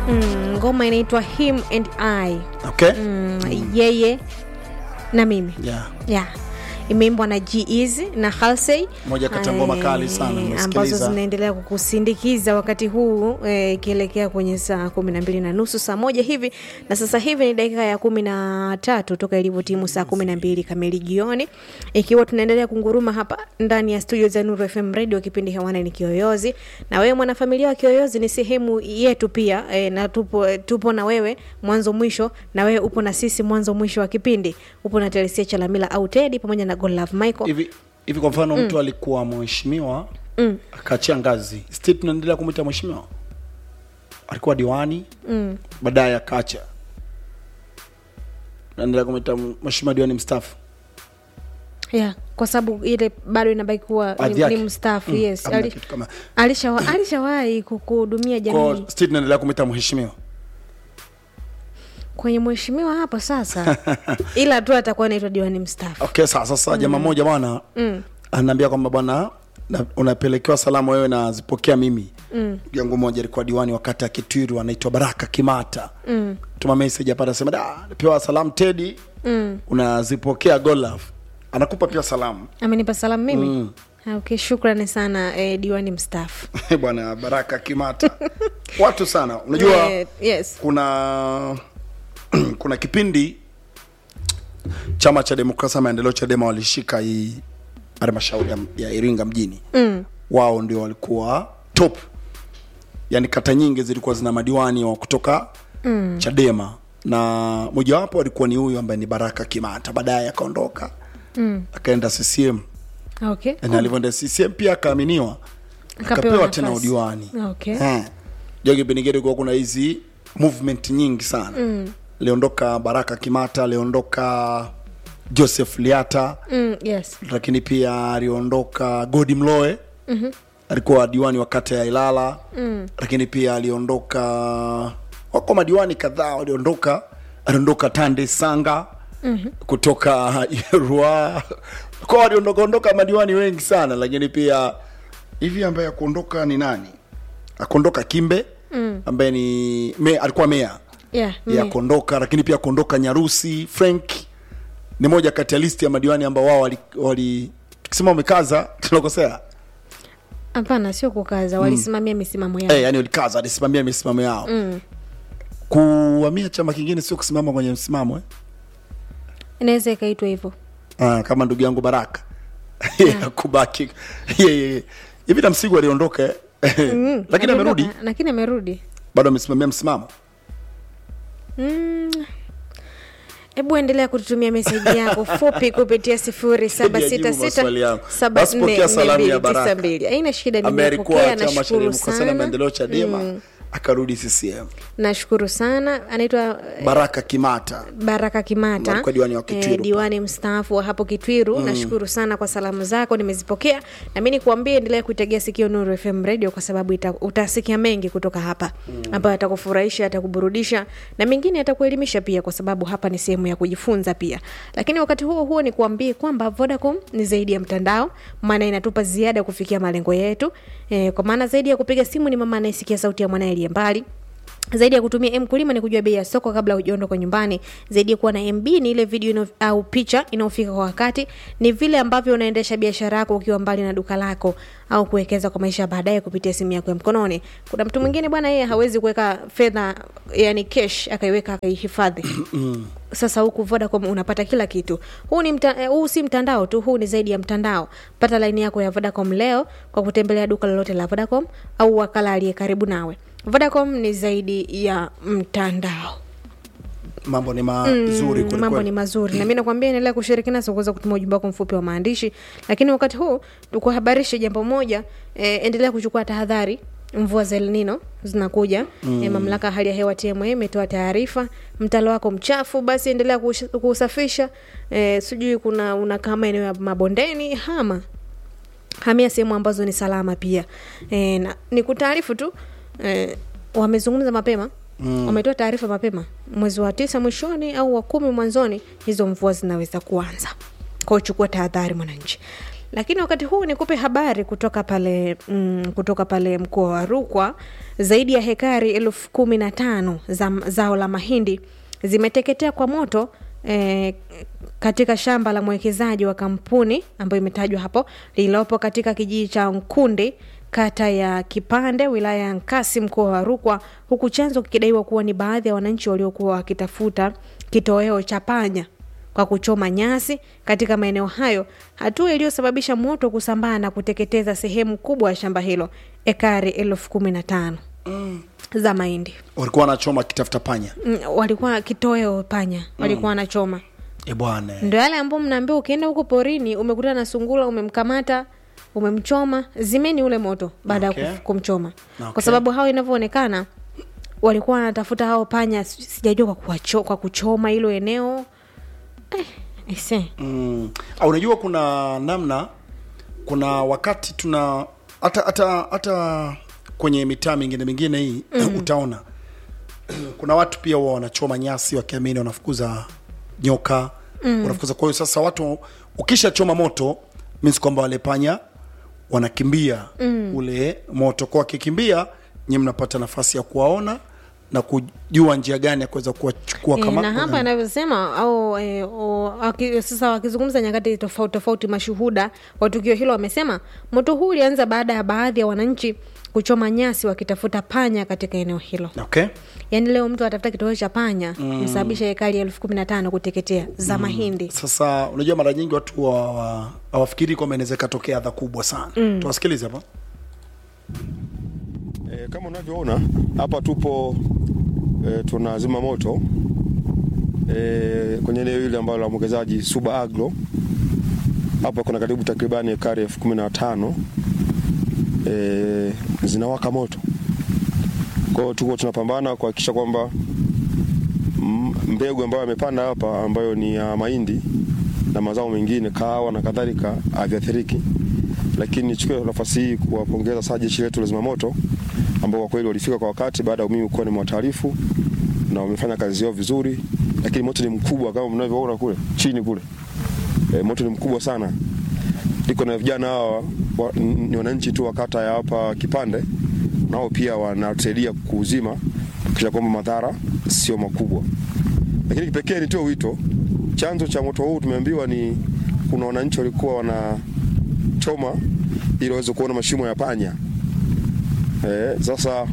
mm, ngoma inaitwa him and i okay mm, yeye na mimi yeah. yeah imeimbwa na G-Eazy na Halsey Moja kati ya ngoma Eh, kali sana, nimesikiliza. ambazo zinaendelea kukusindikiza wakati huu eh, ikielekea kwenye saa kumi na mbili na nusu saa moja hivi na sasa hivi ni dakika ya kumi na tatu toka ilivyotimu saa kumi na mbili kamili jioni ikiwa tunaendelea kunguruma hapa ndani ya studio za Nuru FM Radio kipindi hewani ni Kiyoyozi na wewe mwanafamilia wa Kiyoyozi ni sehemu yetu pia eh, na tupo, tupo na wewe mwanzo mwisho na wewe upo na sisi mwanzo mwisho wa kipindi upo na Telesia Chalamila au Teddy pamoja na Godlove Michael hivi hivi kwa mfano mtu alikuwa mheshimiwa Mm. akaachia ngazi still tunaendelea kumwita mheshimiwa alikuwa diwani mm. baadaye akaacha naendelea kumwita mheshimiwa diwani mstaafu yeah, kwa sababu ile bado inabaki kuwa Hadhi ni, yake. ni mstaafu Mm, yes hamna Ali- kitu kama- alishawa- alishawahi kukuhudumia jamii Kwa still tunaendelea kumwita mheshimiwa kwenye mheshimiwa hapo sasa ila tu atakuwa anaitwa diwani mstaafu okay sasa sasa jamaa moja bwana mm. anaambia kwamba bwana na- unapelekewa salamu wewe nazipokea mimi mm. yangu moja alikuwa diwani wakati ya kitwiru anaitwa baraka kimata mm. tuma message hapa anasema da napewa salamu tedi Mm. unazipokea golaf anakupa pia salamu amenipa salamu mimi Mm. Ah, okay shukrani sana eh, diwani mstaafu bwana baraka kimata watu sana unajua Eh, yes kuna kuna kipindi chama cha demokrasia na maendeleo chadema walishika hii halmashauri ya- ya iringa mjini mm. wao ndio walikuwa top yani kata nyingi zilikuwa zina madiwani wa kutoka mm. chadema na mojawapo alikuwa ni huyu ambaye ni baraka kimata baadaye akaondoka Mm. akaenda ccm okay na alivyoenda ccm pia akaaminiwa Akapewa akapewa tena nafasi. udiwani okay Eh. jo kipindi kile kulikuwa kuna hizi movement nyingi sana Mm. aliondoka baraka kimata aliondoka joseph liata mm, yes lakini pia aliondoka godi mloe mm-hmm. alikuwa diwani wa kata ya ilala mm. lakini pia aliondoka wako madiwani kadhaa waliondoka aliondoka tande sanga mm-hmm. kutoka rua kwa waliondoka ondoka madiwani wengi sana lakini pia hivi ambaye akuondoka ni nani akuondoka kimbe mm. ambaye ni me, alikuwa mea yeah, ya me- kuondoka lakini pia kuondoka nyarusi frank ni moja kati ya listi ya madiwani ambao wao wali, wali tukisema wamekaza tunakosea hapana sio kukaza walisimamia misimamo yao hey, yani walikaza walisimamia misimamo yao mm. kuhamia chama kingine sio kusimama kwenye msimamo eh? inaweza ikaitwa hivyo ah, kama ndugu yangu baraka yeah. kubaki yeah, yeah, yeah. hivi na msigu aliondoka eh? Mm, lakini amerudi aliondoka, lakini amerudi bado amesimamia msimamo Mm. hebu endelea kututumia meseji yako fupi kupitia sifuri saba sita Niajibu sita maswali yangu. saba Basi nne pokea nne salamu mbili ya tisa Baraka. mbili haina shida ambaye alikuwa nimepokea chama cha nashukuru demokrasia na sana maendeleo chadema akarudi ccm nashukuru sana anaitwa eh, baraka kimata baraka kimata Alikuwa diwani wa Kitwiru. diwani mstaafu wa hapo kitwiru nashukuru sana kwa salamu zako nimezipokea na mi nikuambie endelea kuitegea sikio nuru fm radio kwa sababu ita, utasikia mengi kutoka hapa ambayo atakufurahisha atakuburudisha na mengine atakuelimisha pia kwa sababu hapa ni sehemu ya kujifunza pia lakini wakati huo huo nikuambie kwamba vodacom ni zaidi ya mtandao maana inatupa ziada kufikia malengo yetu e, kwa maana zaidi ya kupiga simu ni mama anayesikia sauti ya mwanaye aliye mbali zaidi ya kutumia mkulima ni kujua bei ya soko kabla hujaondoka nyumbani zaidi ya kuwa na mb ni ile video ino, au picha inayofika kwa wakati ni vile ambavyo unaendesha biashara yako ukiwa mbali na duka lako au kuwekeza kwa maisha ya baadaye kupitia simu yako ya mkononi kuna mtu mwingine bwana yeye hawezi kuweka fedha yani cash akaiweka akaihifadhi sasa huku vodacom unapata kila kitu huu ni mta, eh, huu si mtandao tu huu ni zaidi ya mtandao pata laini yako ya vodacom leo kwa kutembelea duka lolote la vodacom au wakala aliye karibu nawe vodacom ni zaidi ya mtandao mambo ni mazuri Mm, mm, mambo ni mazuri na mi nakwambia endelea kushiriki nasi kuweza kutuma ujumbe wako mfupi wa maandishi lakini wakati huu tukuhabarishe jambo moja e, endelea kuchukua tahadhari mvua za El Nino zinakuja mm. e, mamlaka ya hali ya hewa TMA imetoa taarifa mtalo wako mchafu basi endelea kush- kuusafisha e, sijui kuna unakaa maeneo ya mabondeni hama hamia sehemu ambazo ni salama pia e, na, ni kutaarifu tu e, wamezungumza mapema mm. wametoa taarifa mapema mwezi wa tisa mwishoni au wa kumi mwanzoni hizo mvua zinaweza kuanza kwao chukua tahadhari mwananchi lakini wakati huu nikupe habari kutoka pale mm, kutoka pale mkoa wa rukwa zaidi ya hekari elfu kumi na tano za zao la mahindi zimeteketea kwa moto eh, katika shamba la mwekezaji wa kampuni ambayo imetajwa hapo lililopo katika kijiji cha nkundi kata ya kipande wilaya ya nkasi mkoa wa rukwa huku chanzo kikidaiwa kuwa ni baadhi ya wananchi waliokuwa wakitafuta kitoweo cha panya kwa kuchoma nyasi katika maeneo hayo hatua iliyosababisha moto kusambaa na kuteketeza sehemu kubwa ya shamba hilo ekari elfu kumi na tano mm. za mahindi walikuwa wanachoma kitafuta panya mm, walikuwa kitoweo panya walikuwa wanachoma e bwana ndo yale ambao mnaambiwa ukienda huko porini umekutana na sungula umemkamata umemchoma zimeni ule moto baada ya Okay. okay. kumchoma Okay. kwa sababu hao inavyoonekana walikuwa wanatafuta hao panya si- sijajua kwa, kuwacho, kwa kuchoma hilo eneo eh, ise. mm. Ah, unajua kuna namna kuna wakati tuna hata hata hata kwenye mitaa mingine mingine hii mm. utaona kuna watu pia huwa wanachoma nyasi wakiamini wanafukuza nyoka mm. wanafukuza kwa hiyo sasa watu ukishachoma moto means kwamba wale panya wanakimbia mm. ule moto kwa wakikimbia nyie mnapata nafasi ya kuwaona na kujua njia gani ya kuweza kuwachukua E, kama na hapa anavyosema au e, o, waki, sasa wakizungumza nyakati tofauti tofauti mashuhuda wa tukio hilo wamesema moto huu ulianza baada ya baadhi ya wananchi kuchoma nyasi wakitafuta panya katika eneo hilo okay yaani leo mtu atafuta kitoweo cha panya mm. imesababisha hekari elfu kumi na tano kuteketea za mahindi sasa unajua mara nyingi watu hawa- hawa- hawafikiri kwamba inaweza ikatokea adha kubwa sana mm. tuwasikilize hapa E, kama unavyoona hapa tupo e, tunazima moto e, kwenye eneo hili ambalo la mwekezaji Suba Agro. Hapa kuna karibu takribani ekari elfu kumi na tano e, zinawaka moto. Kwa hiyo tuko tunapambana kuhakikisha kwamba m- mbegu ambayo amepanda hapa ambayo ni ya mahindi na mazao mengine kahawa na kadhalika haviathiriki lakini nichukue nafasi hii kuwapongeza sana jeshi letu la zimamoto ambao kwa kweli walifika kwa wakati baada ya mimi kuwa nimewataarifu na wamefanya kazi yao vizuri, lakini moto ni mkubwa kama mnavyoona kule chini kule. E, moto ni mkubwa sana. Niko na vijana hawa wa, n- ni wananchi tu wa kata ya hapa Kipande, nao pia wanatusaidia kuuzima kisha kwamba madhara sio makubwa. Lakini kipekee nitoe wito, chanzo cha moto huu tumeambiwa ni kuna wananchi walikuwa wanachoma ili waweze kuona mashimo ya panya. Eh, sasa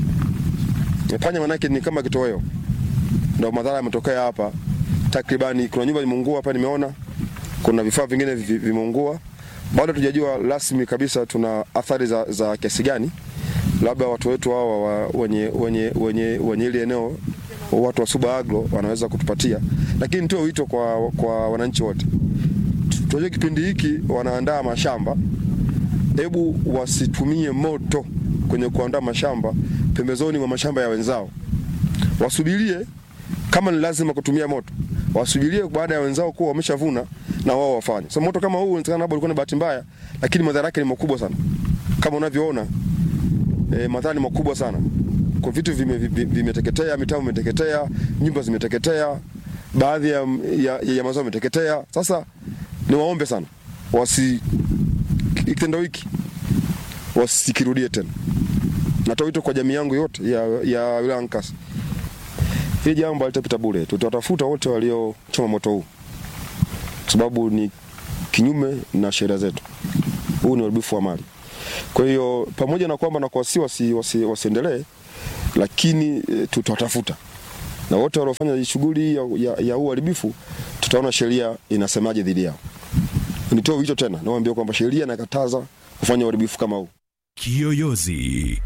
eh, panya manake ni kama kitoweo, ndio madhara yametokea hapa. Takribani kuna nyumba imeungua hapa, nimeona kuna vifaa vingine vi- vimeungua. Bado tujajua rasmi kabisa tuna athari za, za kiasi gani. Labda watu wetu hawa wa- wenye wenye wenye wenye ile eneo watu wa Suba Agro wanaweza kutupatia, lakini nitoe wito kwa, kwa wananchi wote. Tunajua kipindi hiki wanaandaa mashamba, hebu wasitumie moto kwenye kuandaa mashamba pembezoni mwa mashamba ya wenzao, wasubirie kama ni lazima kutumia moto, wasubirie baada ya wenzao kuwa wameshavuna na wao wafanye. So moto kama huu inawezekana labda ulikuwa ni bahati mbaya, lakini madhara yake ni makubwa sana, kama unavyoona e, madhara ni makubwa sana. Kwa vitu vimeteketea, vime vimeteketea, mitambo imeteketea, nyumba zimeteketea, baadhi ya, ya, ya mazao yameteketea. Sasa niwaombe sana wasi kitendo hiki wasikirudie tena. Natoa wito kwa jamii yangu yote ya, ya wilaya Nkasi, hili jambo halitapita bure. Tutawatafuta wote waliochoma moto huu, kwa sababu ni kinyume na sheria zetu. Huu ni uharibifu wa mali. Kwa hiyo pamoja na kwamba na kuwasi wasi, wasi, wasiendelee, lakini e, tutawatafuta na wote waliofanya shughuli hii ya, ya, ya huu uharibifu, tutaona sheria inasemaje dhidi yao. Nitoe wito tena, nawaambia kwamba sheria inakataza kufanya uharibifu kama huu. Kiyoyozi.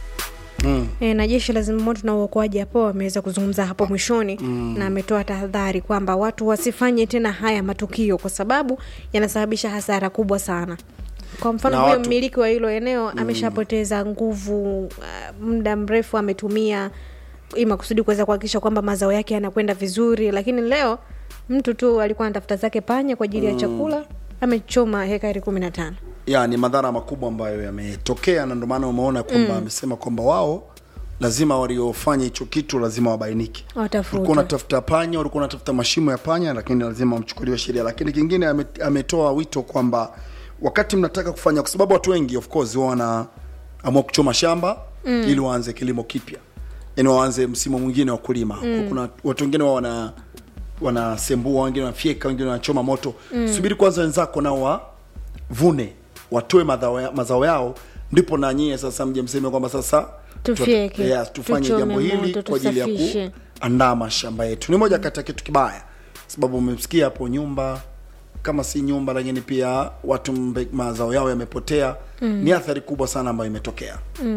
E, na jeshi la zimamoto na uokoaji hapo wameweza kuzungumza hapo mwishoni mm. na ametoa tahadhari kwamba watu wasifanye tena haya matukio kwa sababu yanasababisha hasara kubwa sana kwa mfano Na huyo watu- mmiliki wa hilo eneo ameshapoteza nguvu uh, muda mrefu ametumia ili makusudi kuweza kuhakikisha kwamba mazao yake yanakwenda vizuri lakini leo mtu tu alikuwa anatafuta zake panya kwa ajili ya chakula amechoma hekari kumi na tano ya ni madhara makubwa ambayo yametokea na ndio maana umeona kwamba amesema kwamba wao lazima waliofanya hicho kitu lazima wabainike Watafutwe. ulikuwa unatafuta panya ulikuwa unatafuta mashimo ya panya lakini lazima wamchukuliwe sheria lakini kingine ame, ametoa wito kwamba wakati mnataka kufanya kwa sababu watu wengi of course huwa wanaamua kuchoma shamba mm. ili waanze kilimo kipya yani waanze msimu mwingine wa kulima mm. kuna watu wengine wao wana wanasembua wengine wanafyeka wengine wanachoma moto mm. subiri kwanza wenzako nao wavune watoe mazao ya- mazao yao ndipo na nyie sasa mje mseme kwamba sasa Tufyeke, tuta- yes, tufanye tuchome jambo hili moto, kwa ajili ya tusafishe. kuandaa mashamba yetu ni moja kati ya kitu kibaya sababu umemsikia hapo nyumba kama si nyumba lakini pia watu mbe, mazao yao yamepotea mm. ni athari kubwa sana ambayo imetokea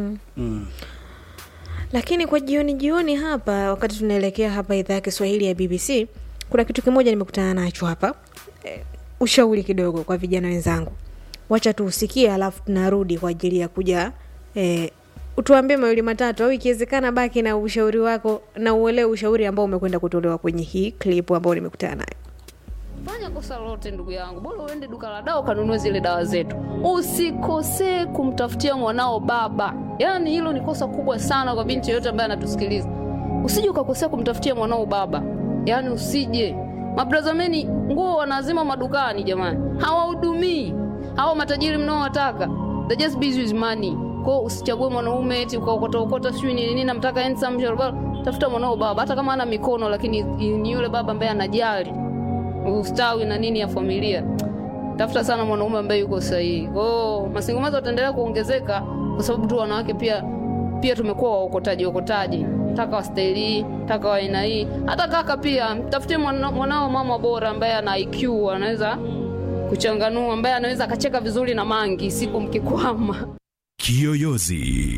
lakini kwa jioni jioni hapa wakati tunaelekea hapa idhaa ya kiswahili ya bbc kuna kitu kimoja nimekutana nacho hapa e, ushauri kidogo kwa vijana wenzangu wacha tuusikie alafu tunarudi kwa ajili ya kuja e, utuambie mawili matatu au ikiwezekana baki na ushauri wako na uelewe ushauri ambao umekwenda kutolewa kwenye hii clip ambao nimekutana nayo fanya kosa lolote ndugu yangu bora uende duka la dawa ukanunue zile dawa zetu usikosee kumtafutia mwanao baba yaani hilo ni kosa kubwa sana kwa binti yoyote ambaye anatusikiliza usije ukakosea kumtafutia mwanao baba yaani usije mabrazameni nguo wanazima madukani jamani hawahudumii hawa matajiri mnaowataka they just busy with money kwao usichague mwanaume eti ukaokotaokota sijui ni nini namtaka handsome sharobaro. tafuta mwanao baba hata kama ana mikono lakini ni yule baba ambaye anajali ustawi na nini ya familia tafuta sana mwanaume ambaye yuko sahihi kwao masingomazi wataendelea kuongezeka kwa sababu tu wanawake pia pia tumekuwa waokotaji okotaji taka wastaili hii taka wa aina hii hata kaka pia mtafutie mwana- mwanao mama bora ambaye ana iq anaweza kuchanganua ambaye anaweza akacheka vizuri na mangi siku mkikwama Kiyoyozi.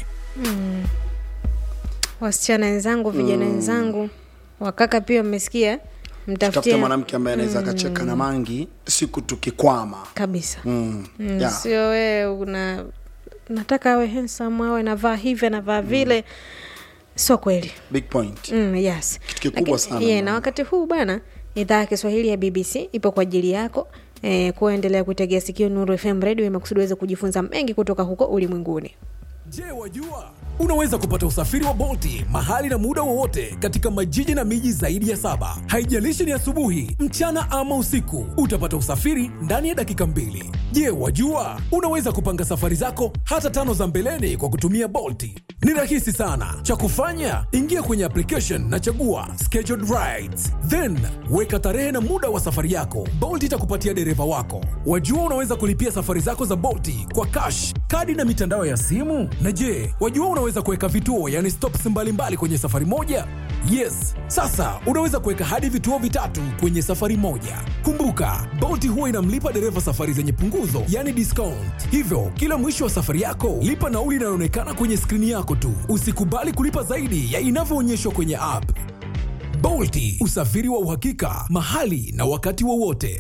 wasichana wenzangu vijana wenzangu wakaka pia mmesikia tafute mtafutie mwanamke ambaye anaweza akacheka na mangi siku tukikwama kabisa mm. mm, yeah. sio wewe una nataka awe handsome awe anavaa hivi anavaa vile sio kweli big point mm, yes Kitu kikubwa Lakini- sana, yeah, mama. na wakati huu bana idhaa ya kiswahili ya bbc ipo kwa ajili yako eh, kuendelea kuitegea sikio nuru fm radio imekusudi uweze kujifunza mengi kutoka huko ulimwenguni Je, wajua unaweza kupata usafiri wa Bolti mahali na muda wowote katika majiji na miji zaidi ya saba. Haijalishi ni asubuhi, mchana ama usiku, utapata usafiri ndani ya dakika mbili. Je, wajua unaweza kupanga safari zako hata tano za mbeleni kwa kutumia Bolti? Ni rahisi sana. Cha kufanya, ingia kwenye application na chagua scheduled rides, then weka tarehe na muda wa safari yako. Bolt itakupatia dereva wako. Wajua unaweza kulipia safari zako za Bolti kwa cash, kadi na mitandao ya simu. Na je, wajua unaweza kuweka vituo, yani stops mbalimbali kwenye safari moja? Yes, sasa unaweza kuweka hadi vituo vitatu kwenye safari moja. Kumbuka, Bolt huwa inamlipa dereva safari zenye punguzo, yani discount. Hivyo kila mwisho wa safari yako, lipa nauli inayoonekana kwenye skrini yako tu. Usikubali kulipa zaidi ya inavyoonyeshwa kwenye app. Bolti, usafiri wa uhakika mahali na wakati wowote.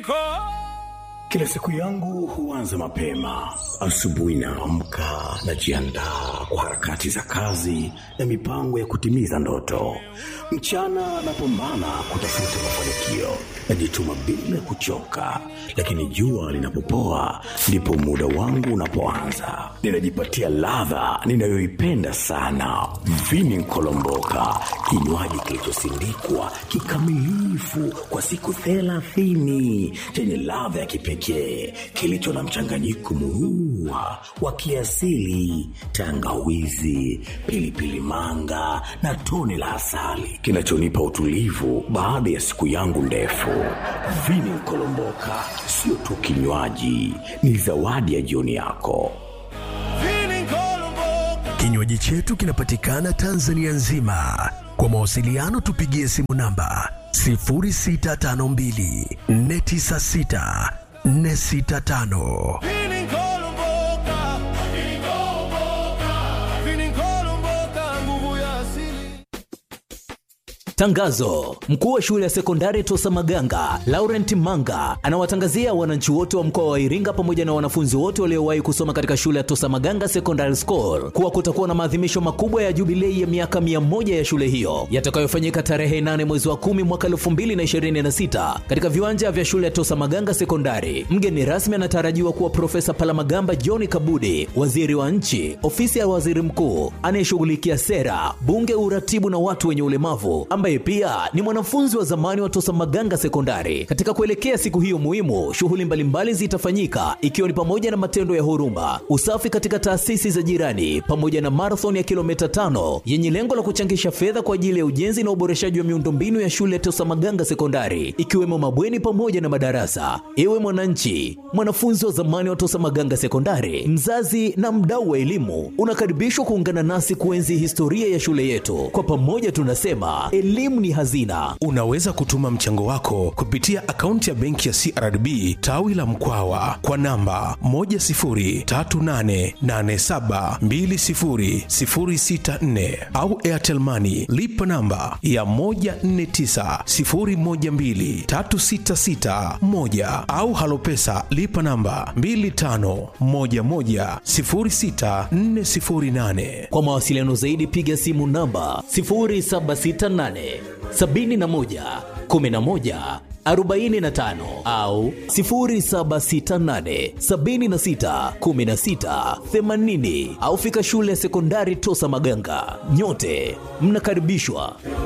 Kila siku yangu huanza mapema. Asubuhi naamka, najiandaa kwa harakati za kazi na mipango ya kutimiza ndoto. Mchana napambana kutafuta mafanikio, najituma bila kuchoka, lakini jua linapopoa ndipo muda wangu unapoanza. Ninajipatia ladha ninayoipenda sana, vini nkolomboka, kinywaji kilichosindikwa kikamilifu kwa siku thelathini chenye ladha ya kipekee kilicho na mchanganyiko murua wa kiasili, tangawizi, pilipili manga na tone la asali kinachonipa utulivu baada ya siku yangu ndefu. Vini Nkolomboka sio tu kinywaji, ni zawadi ya jioni yako. Kinywaji chetu kinapatikana Tanzania nzima. Kwa mawasiliano tupigie simu namba 0652 496 465. Tangazo: mkuu wa shule ya sekondari Tosa Maganga Laurent Manga anawatangazia wananchi wote wa mkoa wa Iringa pamoja na wanafunzi wote waliowahi kusoma katika shule ya Tosa Maganga Secondary School kuwa kutakuwa na maadhimisho makubwa ya jubilei ya miaka mia moja ya shule hiyo yatakayofanyika tarehe 8 mwezi wa 10 mwaka 2026 katika viwanja vya shule ya Tosa Maganga Sekondari. Mgeni rasmi anatarajiwa kuwa Profesa Palamagamba John Kabudi, waziri wa nchi, ofisi ya waziri mkuu anayeshughulikia sera, bunge, uratibu na watu wenye ulemavu ambaye ambaye pia ni mwanafunzi wa zamani wa Tosa Maganga Sekondari. Katika kuelekea siku hiyo muhimu, shughuli mbalimbali zitafanyika ikiwa ni pamoja na matendo ya huruma, usafi katika taasisi za jirani, pamoja na marathon ya kilomita tano yenye lengo la kuchangisha fedha kwa ajili ya ujenzi na uboreshaji wa miundombinu ya shule ya Tosa Maganga Sekondari, ikiwemo mabweni pamoja na madarasa. Ewe mwananchi, mwanafunzi wa zamani wa Tosa Maganga Sekondari, mzazi na mdau wa elimu, unakaribishwa kuungana nasi kuenzi historia ya shule yetu. Kwa pamoja tunasema elimu ni hazina. Unaweza kutuma mchango wako kupitia akaunti ya benki ya CRDB tawi la Mkwawa kwa namba 10388720064 au Airtel Money lipa namba ya 1490123661 au Halopesa lipa namba 25110648. Kwa mawasiliano zaidi piga simu namba 0768 71 11 45 au 0768 76 16 80 au fika shule ya sekondari Tosa Maganga. Nyote mnakaribishwa.